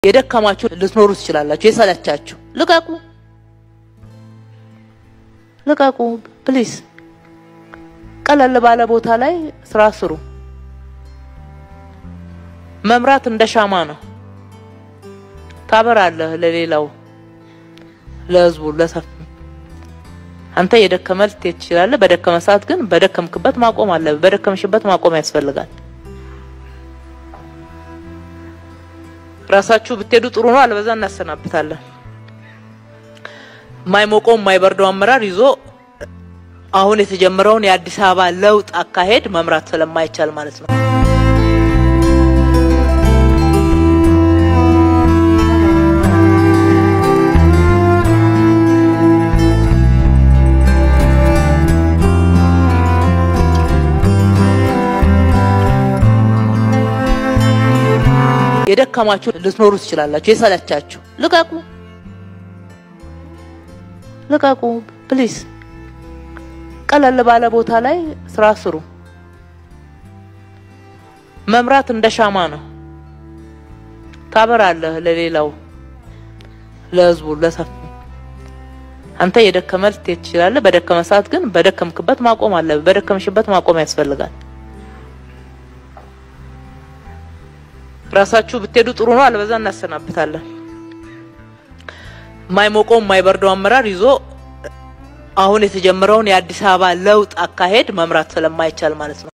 የደከማችሁ ልትኖሩ ትችላላችሁ። የሰለቻችሁ ልቀቁ፣ ልቀቁ ፕሊዝ። ቀለል ባለ ቦታ ላይ ስራ ስሩ። መምራት እንደ ሻማ ነው። ታበራለህ ለሌላው፣ ለህዝቡ፣ ለሰፊ አንተ የደከመ ልትሄድ ትችላለህ። በደከመ ሰዓት ግን በደከምክበት ማቆም አለ። በደከምሽበት ማቆም ያስፈልጋል። ራሳችሁ ብትሄዱ ጥሩ ነው። አለበዛ እናሰናብታለን። የማይሞቀው የማይበርደው አመራር ይዞ አሁን የተጀመረውን የአዲስ አበባ ለውጥ አካሄድ መምራት ስለማይቻል ማለት ነው። የደከማችሁ ልትኖሩ ትችላላችሁ። የሰለቻችሁ ልቀቁ፣ ልቀቁ ፕሊዝ። ቀለል ባለ ቦታ ላይ ስራ ስሩ። መምራት እንደ ሻማ ነው። ታበራለህ ለሌላው፣ ለህዝቡ፣ ለሰፊ አንተ የደከመ ልትሄድ ትችላለህ። በደከመ ሰዓት ግን በደከምክበት ማቆም አለ። በደከምሽበት ማቆም ያስፈልጋል። ራሳችሁ ብትሄዱ ጥሩ ነው። አለበዛ እናሰናብታለን። የማይሞቀው የማይበርደው አመራር ይዞ አሁን የተጀመረውን የአዲስ አበባ ለውጥ አካሄድ መምራት ስለማይቻል ማለት ነው።